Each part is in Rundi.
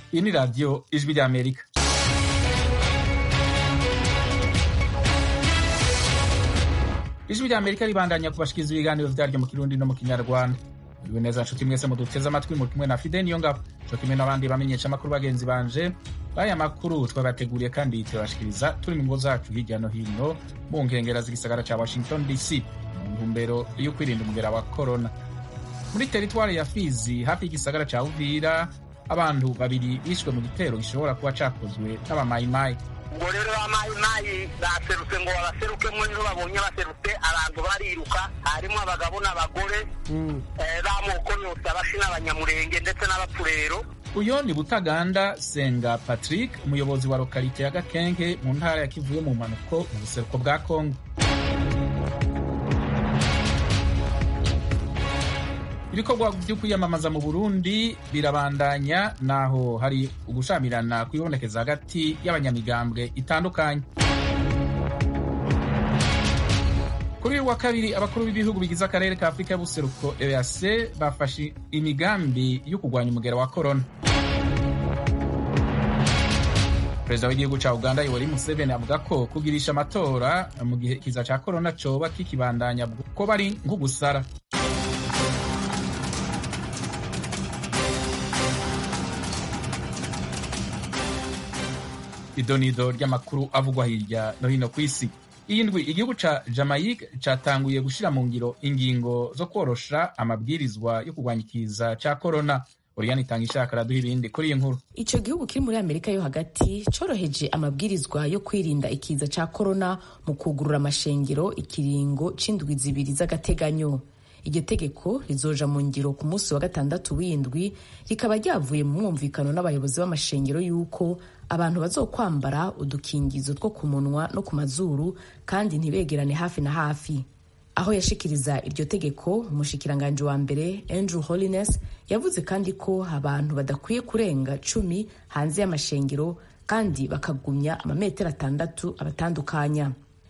iyi ni radiyo ijwi ry'amerika ijwi ry'amerika ribandanya kubashikiriza ibiganiro vyaryo mu kirundi no mu kinyarwanda muriwe neza nshuti mwese muduteze amatwi muri kumwe na fide niyo ngabo co kimwe n'abandi bamenyesha amakuru bagenzi banje baya makuru twabateguriye kandi turabashikiriza turi mu ngo zacu hirya no hino mu nkengera z'igisagara ca washington dc mu ntumbero yo kwirinda umugera wa corona muri teritwari ya fizi hafi y'igisagara ca uvira abantu babiri bishwe mu gitero gishobora kuba cakozwe n'abamayimayi ubwo rero bamayimayi baserutse ngo babaserukemo niho babonye baserutse abantu bariruka harimo abagabo n'abagore b'amoko yose abashi n'abanyamurenge ndetse n'abapfurero uyo ni butaganda senga patrick umuyobozi wa lokalite ya gakenke mu ntara ya kivuye mu mpanuko mu buseruko bwa kongo ibikorwa byo kwiyamamaza mu burundi birabandanya naho hari ugushamirana kwibonekeza hagati y'abanyamigambwe itandukanye kuri uyu wa kabiri abakuru b'ibihugu bigize akarere ka afurika y'ubuseruko eac bafashe imigambi yo kurwanya umugera wa korona perezida w'igihugu ca uganda yoweri museveni avuga ko kugirisha amatora mu gihe kiza ca korona coba kikibandanya ko bari nk'ugusara idonido ry'amakuru avugwa hirya no hino ku isi iyi ndwi igihugu ca jamaica catanguye gushira mu ngiro ingingo zo korosha amabwirizwa yo kurwanya ikiza ca korona oriyani itanga ishaka araduha ibindi kuri iyi nkuru ico gihugu kiri muri amerika yo hagati coroheje amabwirizwa yo kwirinda ikiza ca korona mu kugurura amashengero ikiringo c'indwi zibiri z'agateganyo iryo tegeko rizoja mu ngiro ku munsi wa gatandatu w'indwi rikaba ryavuye mu mwumvikano n'abayobozi b'amashengero y'uko abantu bazokwambara udukingizo two ku munwa no ku mazuru kandi ntibegerane hafi na hafi aho yashikiriza iryo tegeko umushikiranganji wa mbere andrew holiness yavuze kandi ko abantu badakwiye kurenga cumi hanze y'amashengero kandi bakagumya amametero atandatu abatandukanya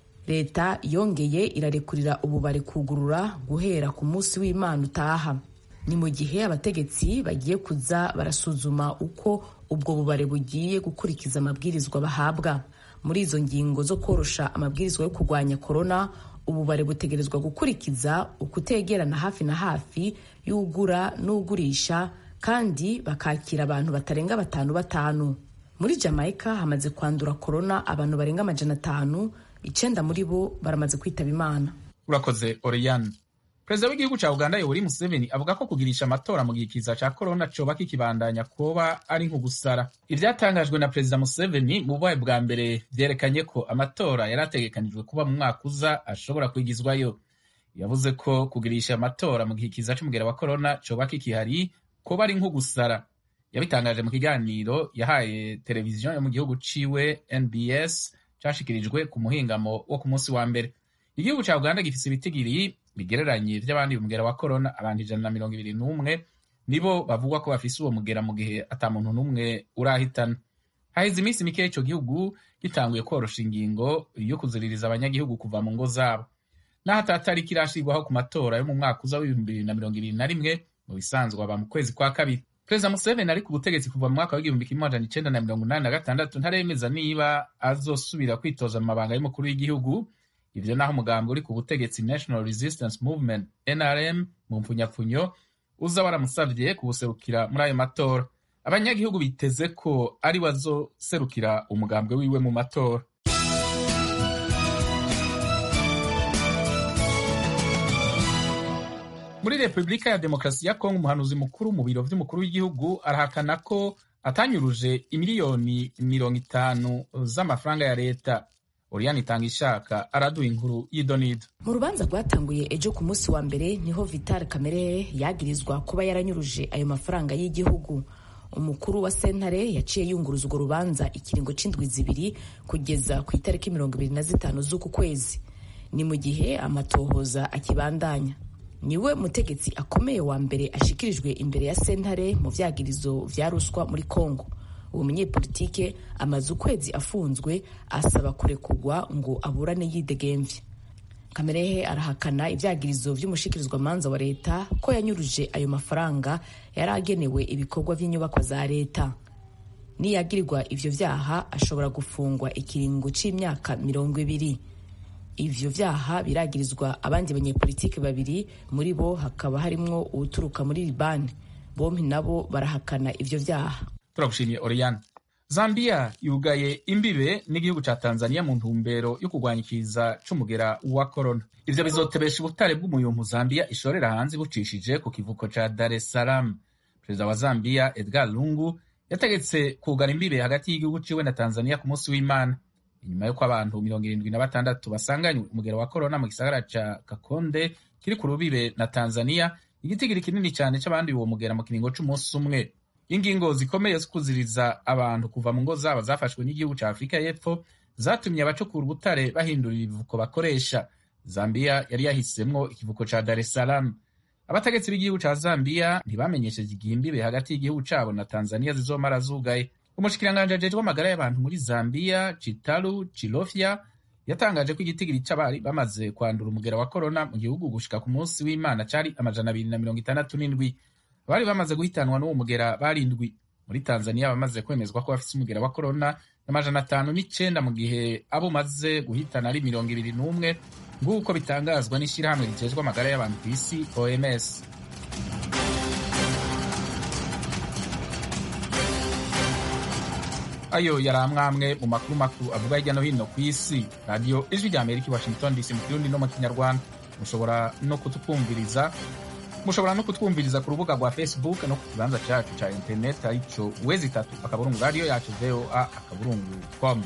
leta yongeye irarekurira ububare kugurura guhera ku munsi w'imana utaha ni mu gihe abategetsi bagiye kuza barasuzuma uko ubwo bubare bugiye gukurikiza amabwirizwa bahabwa muri izo ngingo zo korosha amabwirizwa yo kurwanya korona ububare butegerezwa gukurikiza ukutegerana hafi na hafi y'ugura n'ugurisha kandi bakakira abantu batarenga batanu batanu muri jamaica hamaze kwandura korona abantu barenga amajana atanu icenda muri bo baramaze kwitaba imana urakoze oriyani perezida w'igihugu ca uganda yoweri museveni avuga ko kugirisha amatora mu gihe kiza ca korona coba kikibandanya kuba ari nko gusara ivyatangajwe na perezida museveni mu bubaye bwa mbere vyerekanye ko amatora yari ategekanijwe kuba mu mwaka uza ashobora kwigizwayo yavuze ko kugirisha amatora mu gihe kiza c'umugera wa korona coba kikihari kuba ari nko gusara yabitangaje mu kiganiro yahaye televiziyo yo mu gihugu ciwe nbs cashikirijwe ku muhingamo wo ku munsi wa mbere igihugu ca uganda gifise ibitigiri bigereranye vy'abandi umugera wa korona abantu ijana na mirongo ibiri n'umwe nibo bavugwa ko bafise uwo mugera mu gihe ata muntu n'umwe urahitana haheze iminsi mike ico gihugu gitanguye korosha ingingo yo kuziririza abanyagihugu kuva mu ngo zabo naho atatariki irashirwaho ku matora yo mu mwaka uza w'ibihumbi bibiri na mirongo ibiri na rimwe mu bisanzwe aba mu kwezi kwa kabiri perezida museveni ari ku butegetsi kuva mu mwaka w'igihumbi kimwe amajana icenda na mirongo inani na gatandatu ntaremeza niba azosubira kwitoza mu mabanga y'umukuru w'igihugu ivyo naho umugambi uri ku butegetsi national resistance movement nrm mu mpfunyapfunyo uza waramusavye kubuserukira muri ayo matora abanyagihugu biteze ko ari wazoserukira umugambwe wiwe mu matora muri repubulika ya demokarasi ya kongo umuhanuzi mukuru mu biro vy'umukuru w'igihugu arahakana ko atanyuruje imiliyoni mirongo itanu z'amafaranga ya leta oriyani itanga ishaka araduha inkuru y'idonido mu rubanza rwatanguye ejo ku munsi wa mbere niho vital kamere yagirizwa kuba yaranyuruje ayo mafaranga y'igihugu umukuru wa sentare yaciye yunguruza urwo rubanza ikiringo c'indwi zibiri kugeza ku itariki mirongo ibiri na zitanu z'uku kwezi ni mu gihe amatohoza akibandanya niwe mutegetsi akomeye wa mbere ashikirijwe imbere ya sentare mu vyagirizo vya ruswa muri kongo uwo munyepolitike amaze ukwezi afunzwe asaba kurekurwa ngo aburane yidegemvye kamerehe arahakana ivyagirizo vy'umushikirizwamanza wa leta ko yanyuruje ayo mafaranga yari agenewe ibikorwa vy'inyubakwa za leta niyagirirwa ivyo vyaha ashobora gufungwa ikiringo c'imyaka mirongo ibiri ivyo vyaha biragirizwa abandi banyepolitiki babiri muri bo hakaba harimwo uwuturuka muri libani bompi nabo barahakana ivyo vyaha turagushimiye oriane zambia yugaye imbibe n'igihugu ca tanzania mu ntumbero yo kurwanya ikiza c'umugera wa korona ivyo bizotebesha ubutare bw'umuyumpu zambia ishorera hanze bucishije ku kivuko ca dar es salaam perezida wa zambia edgar lungu yategetse kugara imbibe hagati y'igihugu ciwe na tanzania ku munsi w'imana inyuma y'uko abantu mirongo irindwi na batandatu basanganywe umugera wa korona mu gisagara ca kakonde kiri ku rubibe na tanzania igitigiri kinini cyane c'abanduye uwo mugera mu kiringo c'umunsi umwe ingingo zikomeye zo kuziriza abantu kuva mu ngo zabo zafashwe n'igihugu ca afurika y'epfo zatumye abacukura ubutare bahindura ibivuko bakoresha zambia yari yahisemwo ikivuko ca dar es salaam abategetsi b'igihugu ca zambia ntibamenyesheje igihe imbibe hagati y'igihugu cabo na tanzania zizomara zugaye umushikiranganji ajejwe amagara y'abantu muri zambia chitalu chilofya yatangaje ko igitigiri c'abari bamaze kwandura umugera wa korona mu gihugu gushika ku munsi w'imana cari amajana abiri na mirongo itandatu n'indwi abari bamaze guhitanwa n'uwo mugera barindwi muri tanzania bamaze kwemezwa ko bafise umugera wa korona n'amajana atanu n'icenda mu gihe abo umaze guhitana ari mirongo ibiri n'umwe nk'uko bitangazwa n'ishyirahamwe rijejwe amagara y'abantu ku isi oms ayo yari amwamwe mu makuru makuru avuga hirya no hino ku isi radiyo ijwi rya amerika i washington dc mu kirundi no mu kinyarwanda mushobora no kututwumviriza mushobora no kutwumviriza ku rubuga rwa facebook no ku kibanza cyacu cya interineti aricyo wezi itatu akaburungu radiyo yacu voa akaburungu com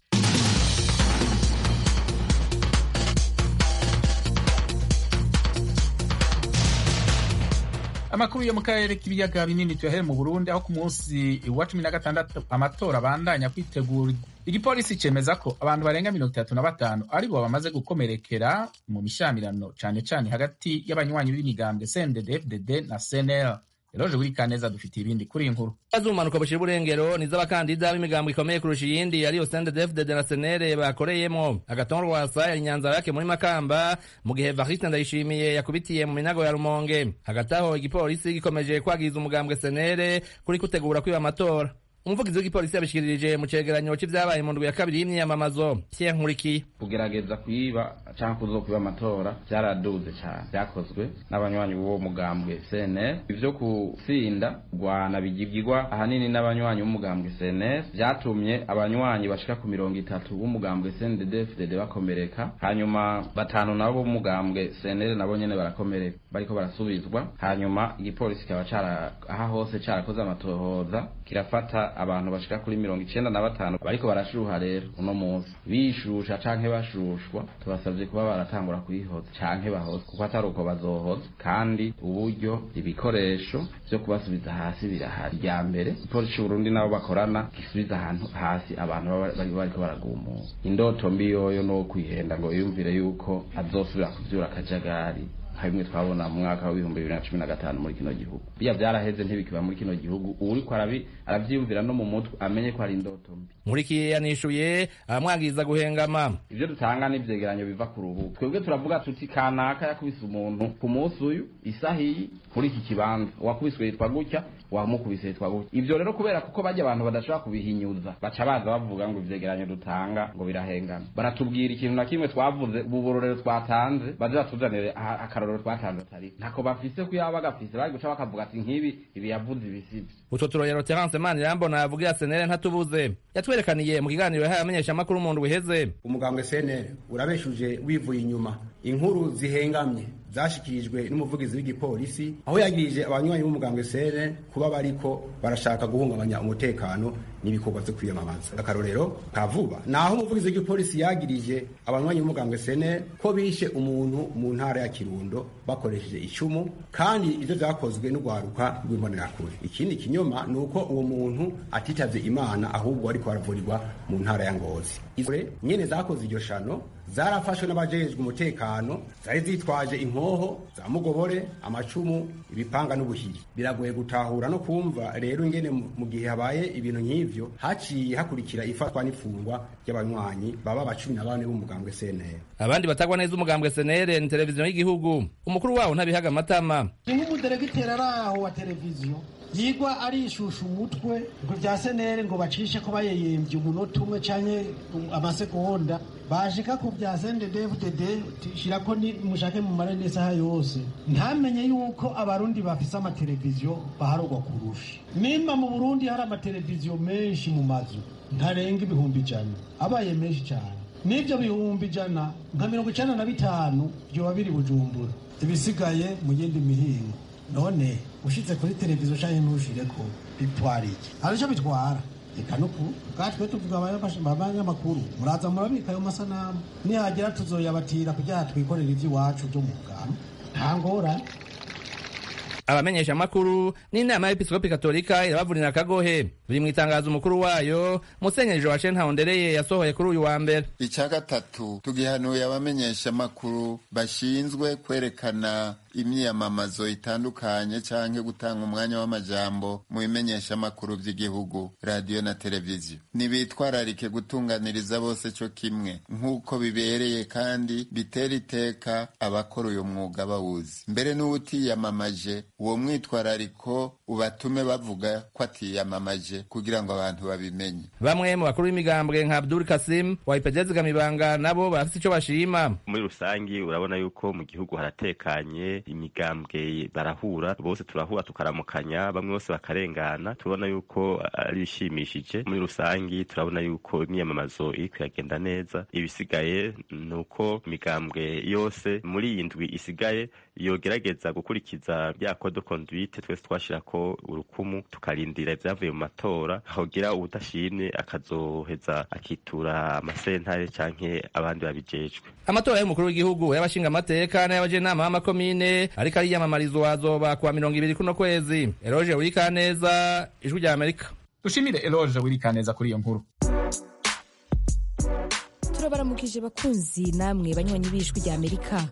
amakuru yo mu karere k'ibiyaga binini tuyahere mu burundi aho ku munsi wa cumi na gatandatu amatora abandanya kwitegura igipolisi cemeza ko abantu barenga mirongo itatu na batanu aribo bamaze gukomerekera mu mishamirano cane cane hagati y'abanywanyi b'imigambwe cndd fdd na cnl eroje buri kaneza dufitiye ibindi kuri iyi nkuru azumanuka bushira uburengero nizo abakandida b'imigambo ikomeye kurusha iyindi ariyo CNDD-FDD na senere bakoreyemo agatongo rwasa yari nyanza yake muri makamba mu gihe Evariste Ndayishimiye yakubitiye mu minago ya Rumonge hagati aho igipolisi gikomeje kwagiza umugambwe senere kuri kutegura kwiba amatora umuvugizi w'igipolisi yabishikirije mu cegeranyo c'ivyabaye mu ndwi ya kabiri y'imyamamazo Pierre Nkurikiye kugerageza kwiba canke kuzokwiba amatora vyaraduze cane vyakozwe n'abanywanyi b'uwo mugambwe CNL ivyo kusinda rwana bigirwa ahanini n'abanywanyi b'umugambwe CNL vyatumye abanywanyi bashika ku mirongo itatu b'umugambwe CNDD-FDD bakomereka hanyuma batanu nabo b'umugambwe CNL nabo nyene barakomereka bariko barasubizwa hanyuma igipolisi kikaba cara aha hose carakoze amatohoza kirafata abantu bashika kuri mirongo icenda na batanu bariko barashuha rero uno munsi bishusha canke bashushwa tubasavye kuba baratangura kuyihoza canke bahoza kuko atari uko bazohoza kandi uburyo ibikoresho vyo kubasubiza hasi birahari rya mbere ipolisi c'uburundi nabo bakorana gisubiza ahantu hasi abantu baba bariko baragumuka indoto mbi yoyo no kwihenda ngo yumvire yuko azosubira kuvyura akajagari nka bimwe twabona mu mwaka w'ibihumbi bibiri na cumi na gatanu muri kino gihugu biya vyaraheze ntibikiba muri kino gihugu uwuriko aravyiyumvira no mu mutwe amenye ko ari indoto mbi nkurikiye yanishuye aramwagiza guhengama ivyo dutanga n'ivyegeranyo biva ku rubuga twebwe turavuga tuti kanaka yakubise umuntu ku munsi uyu isaha iyi muri iki kibanza uwakubiswe yitwa gutya wamukubise yitwa gutya ivyo rero kubera kuko bajya abantu badashobora kubihinyuza baca baza bavuga ngo ivyegeranyo dutanga ngo birahengana baratubwira ikintu na kimwe twavuze ubu burorero twatanze baze batuzanire akarorero twatanze atari ntako bafise ko yaba gafise bari guca bakavuga ati nk'ibi ibi yavuze ibisivyo utwo turorero terence manirambona yavugira senere ntatubuze yatwerekaniye mu kiganiro yahaye amenyeshamakuru mu ndwi iheze umugambwe senere urabeshuje wivuye inyuma inkuru zihengamye zashikirijwe n'umuvugizi w'igipolisi aho yagirije abanywanyi b'umugambwe sere kuba bariko barashaka guhungabanya umutekano n'ibikorwa vyo kwiyamamaza akarorero ka vuba naho umuvugizi w'igipolisi yagirije abanywanyi b'umugambwe sene ko bishe umuntu mu ntara ya kirundo bakoresheje icumu kandi ivyo vyakozwe n'urwaruka rw'imbonerakure ikindi kinyoma ni uko uwo muntu atitavye imana ahubwo ariko aravurirwa mu ntara ya ngozi izo nyene zakoze iryo shano zarafashwe n'abajejwe umutekano zari zitwaje inkoho za mugobore amacumu ibipanga n'ubuhiri biragoye gutahura no kumva rero ingene mu gihe habaye ibintu nk'ivyo haciye hakurikira ifatwa n'ifungwa ry'abanywanyi baba ba cumi na bane b'umugambwe CNL abandi batagwa neza umugambwe senere ni televiziyo y'igihugu umukuru wawo ntabihaga amatama ni nk'umuderegiteri ari aho wa televiziyo yigwa arishusha umutwe ngo bya senere ngo bacishe ko bayeyembye umunota umwe canke amasegonda bashika ku bya sendedevdd shirako mushake mumare n'isaha yose ntamenye yuko abarundi bafise amateleviziyo baharugwa kurusha nimba mu burundi hari amateleviziyo menshi mu mazu ntarenga ibihumbi ijana abaye menshi cyane n'ibyo bihumbi ijana nka mirongo icenda na bitanu vyoba biri bujumbura ibisigaye mu yindi mihingo none ushitse kuri televiziyo canke ntushireko bitwara iki hari ico bitwara reka nuku bwatwe tuvuga abanyamakuru muraza murabika ayo masanamu nihagira tuzoyabatira kugira twikorera ivy'iwacu vyo mu bwami nta ngorane abamenyesha amakuru n'inama y'episkopi katolika irabavunira akagohe biri mu itangazo umukuru wayo musenyeri joachine ntahondereye yasohoye kuri uyu wa mbere icya gatatu tugihanuye abamenyesha amakuru bashinzwe kwerekana imyiyamamazo itandukanye canke gutanga umwanya w'amajambo mu bimenyesha amakuru vy'igihugu radiyo na televiziyo nibitwararike gutunganiriza bose co kimwe nk'uko bibereye kandi bitera iteka abakora uyu mwuga bawuzi mbere n'uwutiyamamaje uwo mwitwarariko ubatume bavuga ko atiyamamaje kugira ngo abantu babimenye bamwe mu bakuru b'imigambwe nka abdul kasim wa ipedezi gamibanga nabo barafite ico bashima muri rusangi urabona yuko mu gihugu haratekanye imigambwe barahura bose turahura tukaramukanya bamwe bose bakarengana turabona yuko ari bishimishije muri rusangi turabona yuko imyiyamamazo iri kuyagenda neza ibisigaye ni uko imigambwe yose muri iyi ndwi isigaye yogerageza gukurikiza bya code conduite twese twashirako urukumu tukarindira ivyavuye mu matora hogira ubudashimye akazoheza akitura amasentare canke abandi babijejwe amatora y'umukuru w'igihugu y'abashinga amateka n'ay'abajenama b'amakomine ariko ariyamamarizwa azoba kuwa mirongo ibiri kuno kwezi eroje wurikaneza ijwi rya amerika dushimire eloge wirikaneza kuri iyo nkuru turabaramukije bakunzi namwe banywanyi b'ijwi rya amerika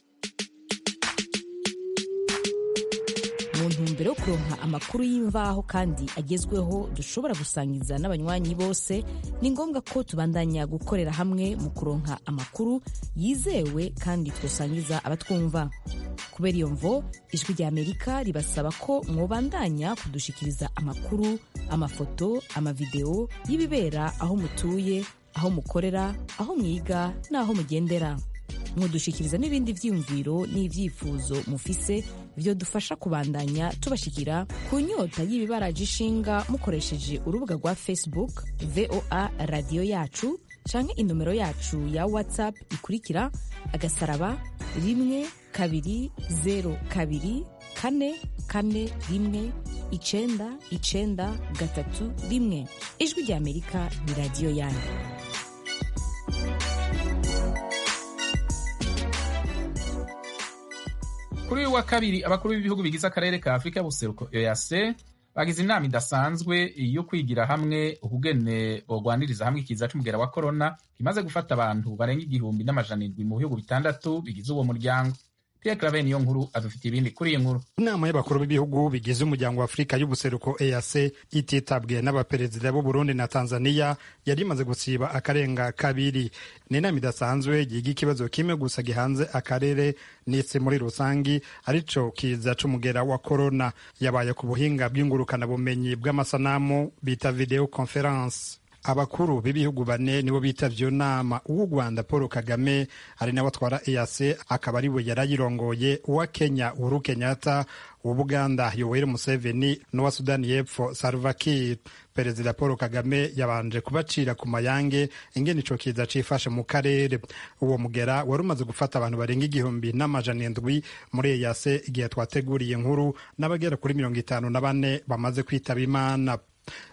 mu ntumbero yo kuronka amakuru y'imvaho kandi agezweho dushobora gusangiza n'abanywanyi bose ni ngombwa ko tubandanya gukorera hamwe mu kuronka amakuru yizewe kandi twosangiza abatwumva kubera iyo mvo ijwi rya amerika ribasaba ko mwobandanya kudushikiriza amakuru amafoto amavideo y'ibibera aho mutuye aho mukorera aho mwiga n'aho mugendera mudushikiriza n'ibindi vyiyumviro n'ivyifuzo mufise vyo dufasha kubandanya tubashikira ku nyota y'ibibaraje ishinga mukoresheje urubuga rwa facebook voa radiyo yacu canke inomero yacu ya whatsapp ikurikira agasaraba rimwe kabiri zero kabiri kane kane rimwe icenda icenda gatatu rimwe ijwi rya amerika ni radiyo yanyu kuri uyu wa kabiri abakuru b'ibihugu bigize akarere ka afurika y'ubuseruko ease bagize inama idasanzwe yo kwigira hamwe ukugene bogwaniriza hamwe ikiza c'umugera wa korona kimaze gufata abantu barenga igihumbi n'amajana indwi mu bihugu bitandatu bigize uwo muryango Pierre Claver niyo nkuru adufitiye ibindi kuri iyi nkuru inama y'abakuru b'ibihugu bigize umuryango wa afurika y'ubuseruko eac ititabwiye n'abaperezida b'u burundi na tanzania yari imaze gusiba akarenga kabiri ni inama idasanzwe yiga ikibazo kimwe gusa gihanze akarere n'isi muri rusangi arico kiza c'umugera wa korona yabaye ku buhinga bw'ingurukanabumenyi bw'amasanamu bita video conference abakuru b'ibihugu bane nibo bitavye iyo nama uw'u rwanda paul kagame ari nawe atwara eac akaba ari we yarayirongoye uwa kenya uhuru kenyatta uw'ubuganda yoweri museveni n'uwa sudani y'epfo salva kiir perezida paul kagame yabanje kubacira ku mayange ingene ico kiza cifashe mu karere uwo mugera wari umaze gufata abantu barenga igihumbi n'amajana indwi muri eac igihe twateguriye inkuru n'abagera kuri mirongo itanu na bane bamaze kwitaba imana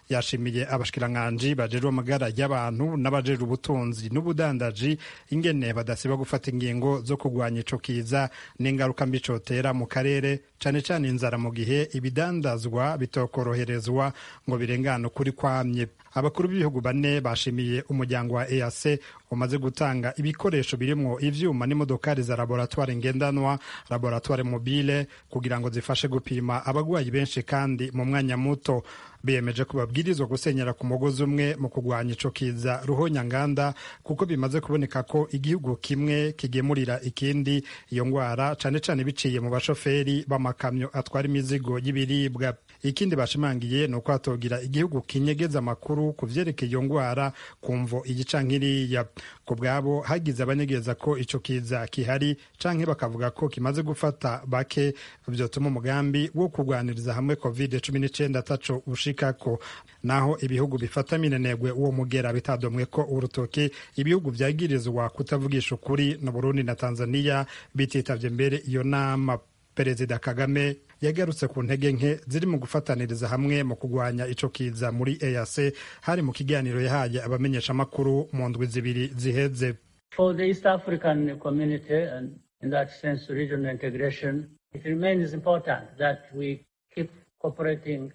yashimiye abashikiranganji bajejwe amagara y'abantu n'abajejwe ubutunzi n'ubudandaji ingene badasiba gufata ingingo zo kurwanya ico kiza n'ingaruka mbi cotera mu karere cane cane inzara mu gihe ibidandazwa bitokoroherezwa ngo birengane ukuri kwamye abakuru b'ibihugu bane bashimiye umuryango wa EAC umaze gutanga ibikoresho birimwo ivyuma n'imodokari za laboratoire ngendanwa laboratoire mobile kugira ngo zifashe gupima abagwayi benshi kandi mu mwanya muto biyemeje ko babwirizwa gusenyera ku mugozi umwe mu kurwanya ico kiza ruhonyanganda kuko bimaze kuboneka ko igihugu kimwe kigemurira ikindi iyo ngwara cane cane biciye mu bashoferi b'amakamyo atwara imizigo y'ibiribwa ikindi bashimangiye ni uko hatogira igihugu kinyegeza amakuru ku vyerekeye iyo ngwara kumvo iyi canke iriya ku bwabo hagize abanyegeza ko ico kiza kihari canke bakavuga ko kimaze gufata bake vyotuma umugambi wo kurwaniriza hamwe covid cumi n'icenda ataco ushikako naho ibihugu bifata minenegwe uwo mugera bitadomwe ko urutoke ibihugu vyagirizwa kutavugisha ukuri na Burundi na Tanzania bititavye mbere iyo nama perezida Kagame yagarutse ku ntege nke ziri mu gufataniriza hamwe mu kurwanya ico kiza muri EAC hari mu kiganiro yahaye abamenyeshamakuru mu ndwi zibiri ziheze For the East African community and in that sense regional integration, it remains important that we keep cooperating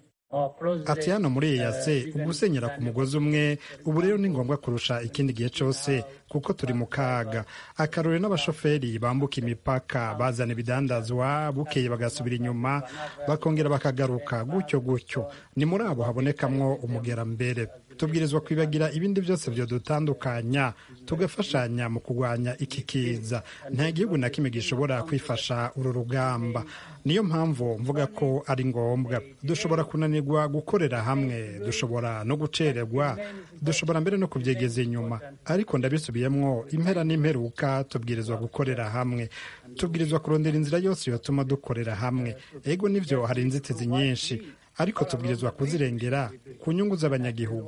ati hano muri EAC ugusenyera ku mugozi umwe ubu rero ni ngombwa kurusha ikindi gihe cyose kuko turi mu kaga akarore n'abashoferi bambuka imipaka bazana ibidandazwa bukeye bagasubira inyuma bakongera bakagaruka gutyo gutyo ni muri abo habonekamwo umugera mbere tubwirizwa kwibagira ibindi byose byadutandukanya tugafashanya mu kurwanya iki kiza nta gihugu na kimwe gishobora kwifasha uru rugamba niyo mpamvu mvuga ko ari ngombwa dushobora kunanirwa gukorera hamwe dushobora no gucererwa dushobora mbere no kubyegeza inyuma ariko ndabisubiyemwo impera n'imperuka tubwirizwa gukorera hamwe tubwirizwa kurondera inzira yose yatuma dukorera hamwe ego nivyo hari inzitizi nyinshi ariko tubwirizwa kuzirengera ku nyungu z'abanyagihugu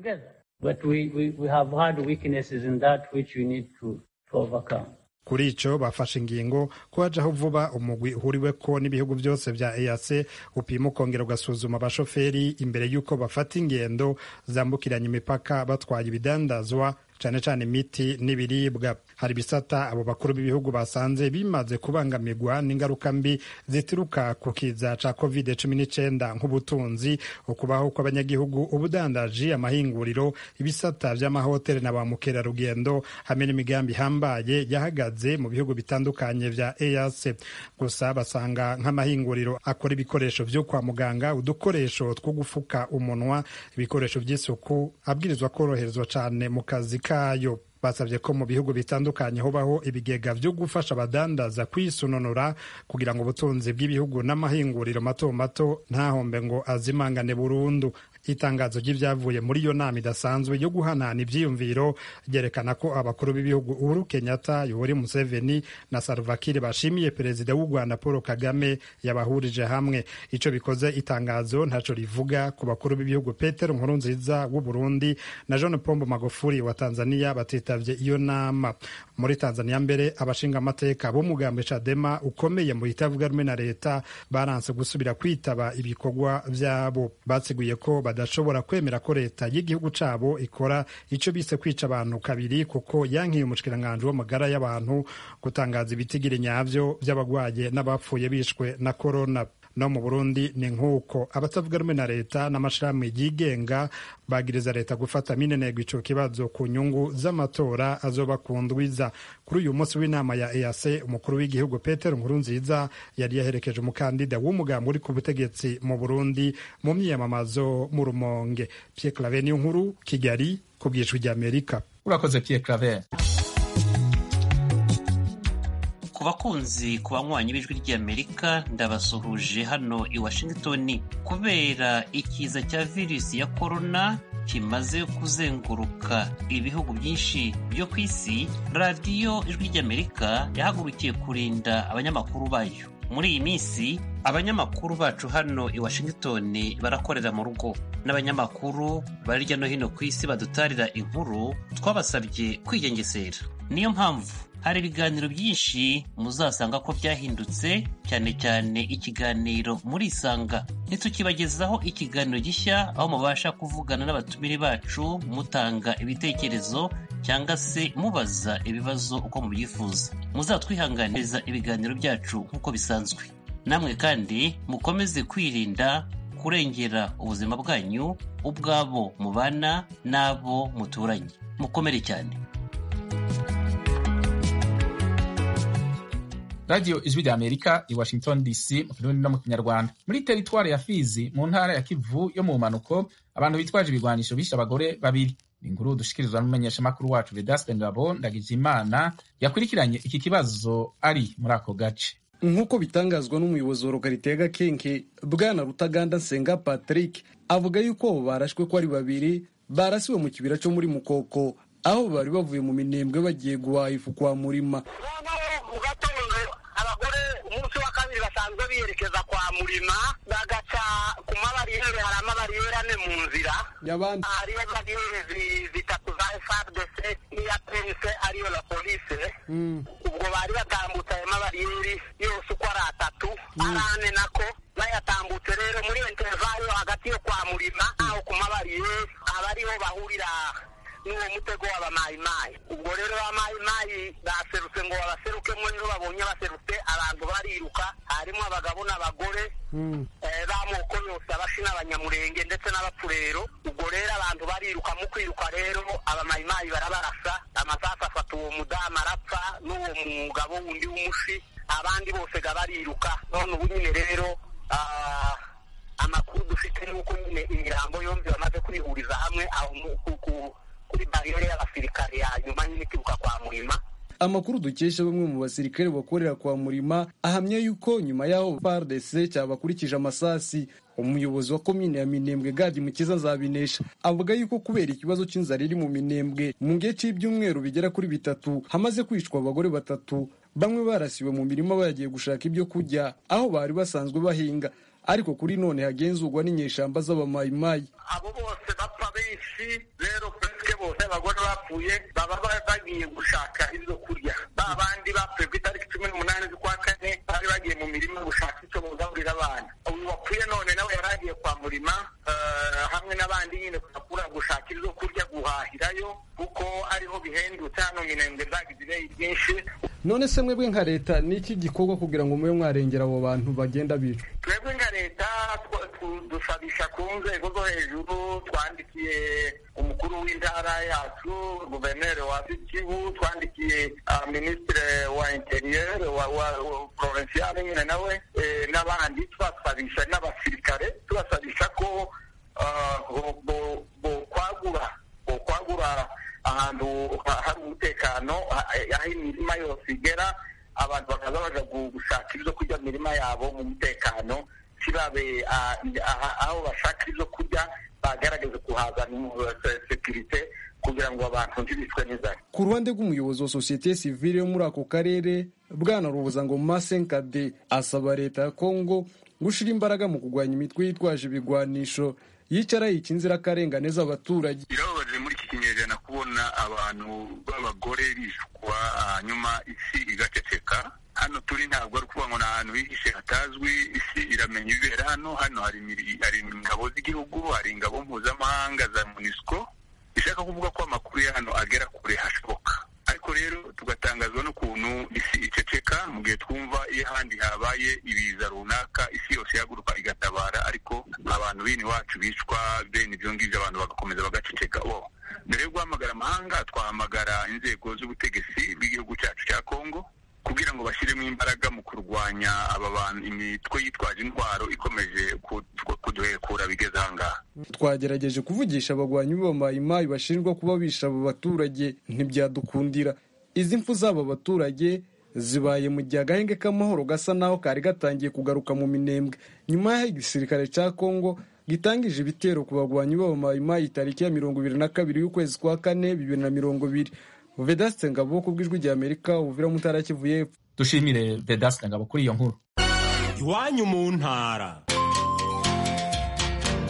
kuri ico bafashe ingingo ko hajaho vuba umugwi uhuriweko n'ibihugu byose vya EAC upima ukongera ugasuzuma abashoferi imbere y'uko bafata ingendo zambukiranya imipaka batwaye ibidandazwa cane cane imiti n'ibiribwa hari ibisata abo bakuru b'ibihugu basanze bimaze kubangamirwa n'ingaruka mbi zituruka ku kiza ca covid cumi n'icenda nk'ubutunzi ukubaho kw'abanyagihugu ubudandaji amahinguriro ibisata vy'amahoteli na ba mukerarugendo hamwe n'imigambi ihambaye yahagaze mu bihugu bitandukanye vya EAC gusa basanga nk'amahinguriro akora ibikoresho vyo kwa muganga udukoresho two gufuka umunwa ibikoresho vy'isuku abwirizwa koroherezwa cane mu kazi kayo basabye ko mu bihugu bitandukanye hobaho ibigega vyo gufasha abadandaza kwisununura kugira ngo ubutunzi bw'ibihugu n'amahinguriro mato mato ntahombe ngo azimangane burundu itangazo ry'ibyavuye muri iyo nama idasanzwe yo guhanahana ivyiyumviro ryerekana ko abakuru b'ibihugu uhuru kenyatta yoweri museveni na salva kiir bashimiye perezida w'u rwanda paul kagame yabahurije hamwe ico bikoze itangazo ntaco rivuga ku bakuru b'ibihugu petero nkurunziza w'u burundi na john pombo magufuli wa tanzania batitavye iyo nama muri tanzania mbere abashinga amateka b'umugambi cadema ukomeye mu itavuga rumwe na leta baranse gusubira kwitaba ibikorwa vyabo batsiguye ko badashobora kwemera ko leta y'igihugu cabo ikora ico bise kwica abantu kabiri kuko yankiye umushikiranganji w'amagara y'abantu gutangaza ibitigiri nyavyo vy'abagwaye n'abapfuye bishwe na korona no mu burundi ni nk'uko abatavuga rumwe na leta n'amashirahamwe yigenga bagiriza leta gufata minenegwa ico kibazo ku nyungu z'amatora azoba ku ndwiza kuri uyu munsi w'inama ya EAC umukuru w'igihugu Petero Nkurunziza yari yaherekeje umukandida w'umugambi uri ku butegetsi mu Burundi mu myiyamamazo mu Rumonge Pierre Claver niyo nkuru Kigali ku bw'ijwi ry'Amerika urakoze Pierre Claver ku bakunzi ku banywanyi b'ijwi ry'amerika ndabasuhuje hano i washington kubera ikiza cya virusi ya korona kimaze kuzenguruka ibihugu byinshi byo ku isi radiyo ijwi ry'amerika yahagurukiye kurinda abanyamakuru bayo muri iyi minsi abanyamakuru bacu hano i washington barakorera mu rugo n'abanyamakuru bari hirya no hino ku isi badutarira inkuru twabasabye kwigengesera niyo mpamvu hari ibiganiro byinshi muzasanga ko byahindutse cyane cyane ikiganiro murisanga ntitukibagezaho ikiganiro gishya aho mubasha kuvugana n'abatumire bacu mutanga ibitekerezo cyangwa se mubaza ibibazo uko mubyifuza muzatwihanganiriza ibiganiro byacu nk'uko bisanzwe namwe kandi mukomeze kwirinda kurengera ubuzima bwanyu ubwabo mubana n'abo muturanye mukomere cyane radiyo ijwi rya amerika i washington dc mu kirundi no mu kinyarwanda muri teritwari ya fizi mu ntara ya kivu yo mu mpanuko abantu bitwaje ibigwanisho bishe abagore babiri ni inkuru dushikirizwa n'umumenyeshamakuru wacu vedaste ngabo ndagijimana yakurikiranye iki kibazo ari muri ako gace nk'uko bitangazwa n'umuyobozi wa lokalite ya gakenke bwana rutaganda nsenga patrick avuga yuko abo barashwe ko ari babiri barasiwe mu kibira cyo muri mukoko aho bari bavuye mu minembwe bagiye guhaha ifu kwa murima mu gatondo abagore umunsi wa kabiri basanzwe biyerekeza kwa murima bagaca ku mabariyeri hari amabariyeri ane mu nzira y'abandi hariyo bariyeri zitatu za frdc n'iya pense ariyo la polise ubwo bari batambutse ayo mabariyeri yose uko ari atatu ari ane nako bayatambutse rero muri intervayo hagati yo kwa murima aho ku mabariyeri aba ariho bahurira n'uwo mutego w'abamayimayi ubwo rero abamayimayi baserutse ngo babaserukemo rero babonye baserutse abantu bariruka harimo abagabo n'abagore b'amoko yose abashi n'abanyamurenge ndetse n'abapfurero ubwo rero abantu bariruka mu kwiruka rero abamayimayi barabarasa amasasu afata uwo mudamu arapfa n'uwo mugabo wundi w'umushi abandi bose ga bariruka none ubu nyine rero amakuru dufite ni uko nyine imirambo yombi bamaze kwihuriza hamwe aho kuri bariyeri y'abasirikare ya nyuma nyine ikibuka kwa murima amakuru dukesha bamwe mu basirikare bakorera kwa murima ahamya yuko nyuma y'aho FARDC cyabakurikije amasasi umuyobozi wa komine ya minembwe gadi mukiza azabinesha avuga yuko kubera ikibazo cy'inzara iri mu minembwe mu gihe cy'ibyumweru bigera kuri bitatu hamaze kwicwa abagore batatu bamwe barasiwe mu mirima bagiye gushaka ibyo kurya aho bari basanzwe bahinga ariko kuri none hagenzurwa n'inyeshamba z'abamayimayi abo bose bapfa benshi rero presque bose abagore bapfuye baba bagiye gushaka ibyo kurya ba bandi bapfuye ku itariki cumi n'umunani z'ukwa kane bari bagiye mu mirima gushaka icyo mugaburira abana uyu wapfuye none nawe yari agiye kwa murima hamwe n'abandi nyine kujya gushaka ibyo kurya guhahirayo kuko ariho bihendutse hano minembwe zagize ibeyi byinshi none se mwebwe nka leta ni iki gikorwa kugira ngo mube mwarengera abo bantu bagenda bicwa twebwe nka leta dusabisha ku nzego zo hejuru twandikiye umukuru w'intara yacu guverineri wa kivu twandikiye minisitiri wa interiyeri wa porovinsiyare nyine nawe n'abandi tubasabisha n'abasirikare tubasabisha ko bokwagura bokwagura ahantu hari umutekano aho imirima yose igera abantu bakaza baja gushaka ibyo kurya mu mirima yabo mu mutekano kibabe aho bashaka ibyo kurya bagaragaza kuhazana sekirite kugira ngo abantu ntibicwe n'inzara ku ruhande rw'umuyobozi wa sosiyete sivile yo muri ako karere bwana rubuza ngo masenkade asaba leta ya kongo gushira imbaraga mu kurwanya imitwe yitwaje ibigwanisho yicara yica inzirakarengane z'abaturage birababaje muri iki kinyejana kubona abantu b'abagore bishwa hanyuma isi igaceceka hano turi ntabwo ari ukuvuga ngo ni ahantu hihishe hatazwi isi iramenya ibibera hano hano hari ingabo z'igihugu hari ingabo mpuzamahanga za munisiko bishaka kuvuga ko amakuru ya hano agera kure hashoboka ariko rero tugatangazwa n'ukuntu isi iceceka mu gihe twumva iyo ahandi habaye ibiza runaka isi yose ihaguruka igatabara ariko abantu bene iwacu bicwa bene ibyo ngibyo abantu bagakomeza bagaceceka bo mbere yo guhamagara amahanga twahamagara inzego z'ubutegetsi bw'igihugu cyacu cya kongo kugira ngo bashyiremo imbaraga mu kurwanya aba bantu imitwe yitwaje intwaro ikomeje kuduhekura bigeze ahangaha twagerageje kuvugisha abagwanyi b'abamayimayi bashinjwa kuba bisha abo baturage ntibyadukundira izi mfu z'aba baturage zibaye mu gihe agahenge k'amahoro gasa naho kari gatangiye kugaruka mu minembwe nyuma y'aho igisirikare cya kongo gitangije ibitero ku bagwanyi b'abamayimayi tariki ya mirongo ibiri na kabiri y'ukwezi kwa kane bibiri na mirongo ibiri vedaste ngabo ku bw'ijwi rya amerika ubuvira mutara kivu y'epfo dushimire vedaste ngabo kuri iyo nkuru iwanyu mu ntara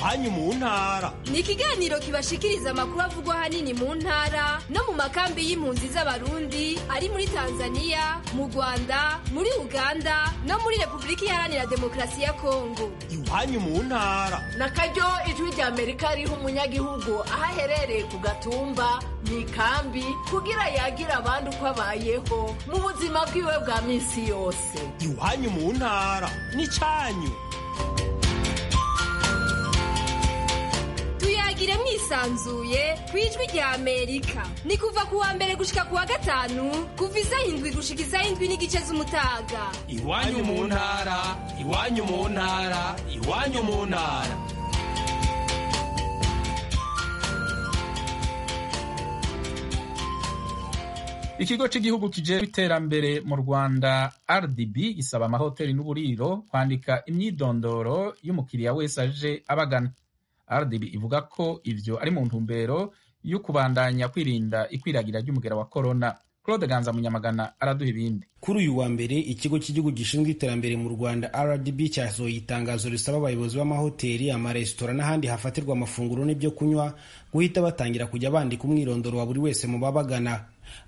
iwanyu mu ntara ni ikiganiro kibashikiriza amakuru avugwa ahanini mu ntara no mu makambi y'impunzi z'abarundi ari muri tanzania mu rwanda muri uganda no muri repubulika iharanira demokarasi ya kongo iwanyu mu ntara na karyo ijwi rya amerika riha umunyagihugu aho aherereye ku gatumba mu ikambi kugira yagira abandi uko abayeho mu buzima bwiwe bwa minsi yose iwanyu mu ntara n'icyanyu tuyagire mwisanzuye ku ijwi rya amerika ni kuva ku wa mbere gushika ku wa gatanu kuva isaha indwi gushika isaha indwi n'igice z'umutaga iwanyu mu ntara iwanyu mu ntara iwanyu mu ntara ikigo cy'igihugu kijejwe iterambere mu rwanda rdb gisaba amahoteli n'uburiro kwandika imyidondoro y'umukiriya wese aje abagana rdb ivuga ko ivyo ari mu ntumbero yo kubandanya kwirinda ikwiragira ry'umugera wa korona claude ganza munyamagana araduha ibindi kuri uyu wa mbere ikigo cy'igihugu gishinzwe iterambere mu rwanda rdb cyasohoye itangazo risaba abayobozi b'amahoteli amaresitora n'ahandi hafatirwa amafunguro n'ibyo kunywa guhita batangira kujya bandika umwirondoro wa buri wese mu babagana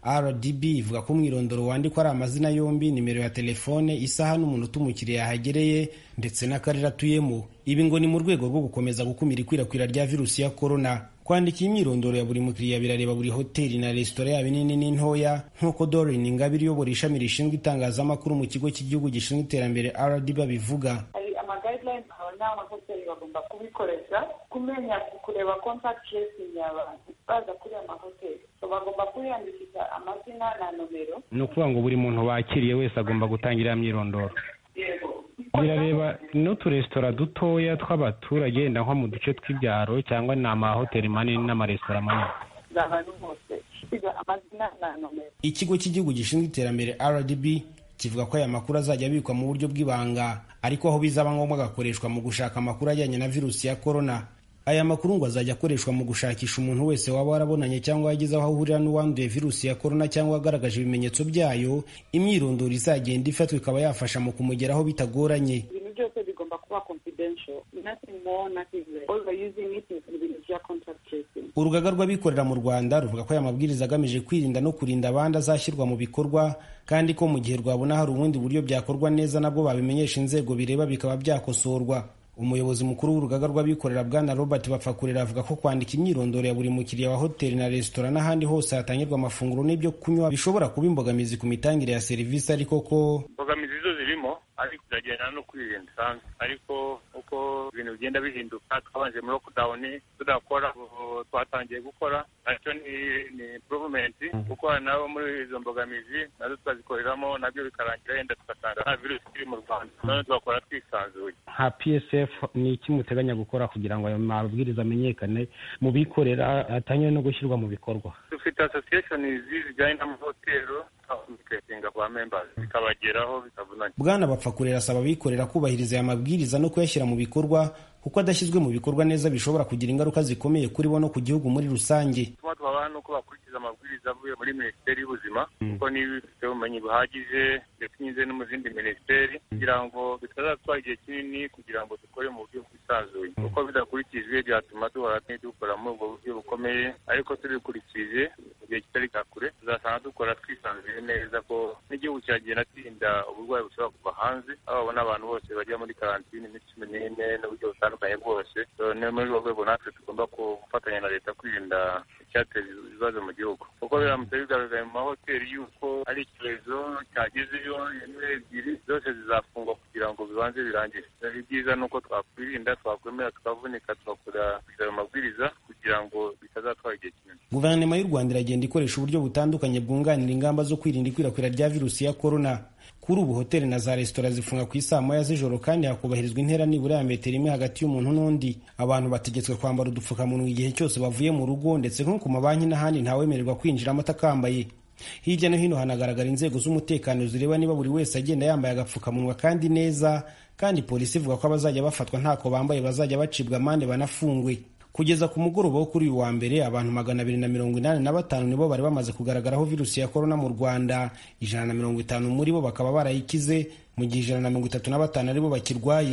rdb ivuga ko umwirondoro wandikwa ari amazina yombi nimero ya telefone isaha n'umunota umukiriya yahagereye ndetse n'akarere atuyemo ibi ngo ni mu rwego rwo gukomeza gukumira ikwirakwira rya virusi ya korona kwandika imyirondoro ya buri mukiriya birareba buri hoteli na resitora yaba inini n'intoya nk'uko dorin ingabire uyobora ishami rishinzwe itangazamakuru mu kigo cy'igihugu gishinzwe iterambere rdb abivuga hari amaguidelines n'amahoteli bagomba kubikoresha kumenya kureba contact tracing y'abantu baza kuri aya mahoteli so bagomba kwiyandikisha amazina na nomero ni ukuvuga ngo buri muntu wakiriye wese agomba gutangira myirondoro yego birareba n'uturesitora dutoya tw'abaturage wenda nko mu duce tw'ibyaro cyangwa ni amahoteli manini n'amaresitora manini z'abantu bose siga amazina na nomero ikigo cy'igihugu gishinzwe iterambere rdb kivuga ko aya makuru azajya abikwa mu buryo bw'ibanga ariko aho bizaba ngombwa agakoreshwa mu gushaka amakuru ajyanye na virusi ya korona aya makuru ngo azajya akoreshwa mu gushakisha umuntu wese waba warabonanye cyangwa yagize aho ahurira n'uwanduye virusi ya korona cyangwa agaragaje ibimenyetso byayo imyirondoro izagenda ifatwa ikaba yafasha mu kumugeraho bitagoranye ibintu byose bigomba kuba confidential nothing more nothing less all we're using it is ibintu bya contact tracing urugaga rw'abikorera mu rwanda ruvuga ko aya mabwiriza agamije kwirinda no kurinda abandi azashyirwa mu bikorwa kandi ko mu gihe rwabona hari ubundi buryo byakorwa neza nabwo babimenyesha inzego bireba bikaba byakosorwa umuyobozi mukuru w'urugaga rw'abikorera bwana robert bapfakurera avuga ko kwandika imyirondoro ya buri mukiriya wa hoteli na resitora n'ahandi hose hatangirwa amafunguro n'ibyo kunywa bishobora kuba imbogamizi ku mitangire ya serivisi ariko ko imbogamizi zo zirimo ariko ziragendana no kwirinda bisanzwe ariko uko ibintu bigenda bihinduka twabanje muri lockdown tudakora ubu twatangiye gukora nacyo ni ni improvement gukora nabo muri izo mbogamizi nazo tukazikoreramo nabyo bikarangira yenda tugasanga nta virusi iri mu rwanda none tugakora twisanzuye nka psf ni iki muteganya gukora kugira ngo ayo mabwiriza amenyekane mu bikorera atangire no gushyirwa mu bikorwa dufite association zijyanye n'amahoteli communicating kwa members bikabageraho bitavunanye bwana bapfakurera asaba abikorera kubahiriza aya mabwiriza no kuyashyira mu bikorwa kuko adashyizwe mu bikorwa neza bishobora kugira ingaruka zikomeye kuri bo no ku gihugu muri rusange tuma twabaha nuko bakurikiza amabwiriza avuye muri minisiteri y'ubuzima kuko niba bifite ubumenyi buhagije ndetse binyuze no mu zindi minisiteri kugira ngo bitazatwara igihe kinini kugira ngo dukore mu buryo bwisanzuye kuko bidakurikijwe byatuma duhora dukora muri ubwo buryo bukomeye ariko tubikurikije mu gihe kitari ka kure tuzasanga dukora twisanzuye neza ko n'igihugu kiragenda kirinda uburwayi bushobora kuva hanze aho babona abantu bose bajya muri karantini iminsi cumi n'ine n'uburyo butandukanye bwose ni muri urwo rwego natwe tugomba gufatanya na leta kwirinda icyateza ibibazo mu gihugu kuko biramutse bigaragaye mu mahoteli yuko ari icyorezo cyagezeyo rimwe ebyiri zose zizafungwa kugira ngo bibanze birangire ibyiza ni uko twakwirinda twakwemera tukavunika tugakora ayo mabwiriza kugira ngo bitazatwara igihe kinini guverinoma y'u rwanda iragenda ikoresha uburyo butandukanye bwunganira ingamba zo kwirinda ikwirakwira rya virusi ya korona kuri ubu hoteli na za resitora zifunga ku isaa moya z'ijoro kandi hakubahirizwa intera nibura ya metero imwe hagati y'umuntu n'undi abantu bategetswe kwambara udupfukamunwa igihe cyose bavuye mu rugo ndetse nko ku mabanki n'ahandi ntawemererwa kwinjiramo atakambaye hirya no hino hanagaragara inzego z'umutekano zireba niba buri wese agenda yambaye agapfukamunwa kandi neza kandi polisi ivuga ko abazajya bafatwa ntako bambaye bazajya bacibwa amande banafungwe kugeza ku mugoroba wo kuri uyu wa mbere abantu magana abiri na mirongo inani na batanu nibo bari bamaze kugaragaraho virusi ya korona mu rwanda ijana na mirongo itanu muri bo bakaba barayikize mu gihe ijana na mirongo itatu na batanu aribo bakirwaye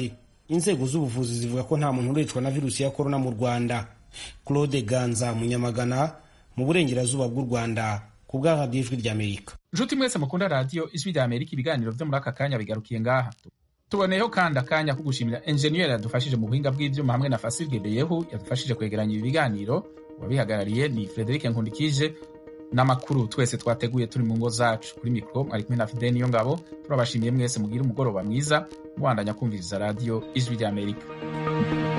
inzego z'ubuvuzi zivuga ko nta muntu uricwa na virusi ya korona mu rwanda claude ganza munyamagana mu burengerazuba bw'u rwanda ku bw'ahadi ijwi ry'amerika nshuti mwese mukunda radiyo ijwi rya amerika ibiganiro byo muri aka kanya bigarukiye ngaha tuboneyeho kandi akanya ko gushimira enjeniyeri yadufashije mu buhinga bw'ibyuma hamwe na fasilge beyehu yadufashije kwegeranya ibi biganiro uwabihagarariye ni frederic nkundikije n'amakuru twese twateguye turi mu ngo zacu kuri mikoro mwari kumwe na fide niyo ngabo turabashimiye mwese mugire umugoroba mwiza mubandanya kumviriza radiyo ijwi ry'amerika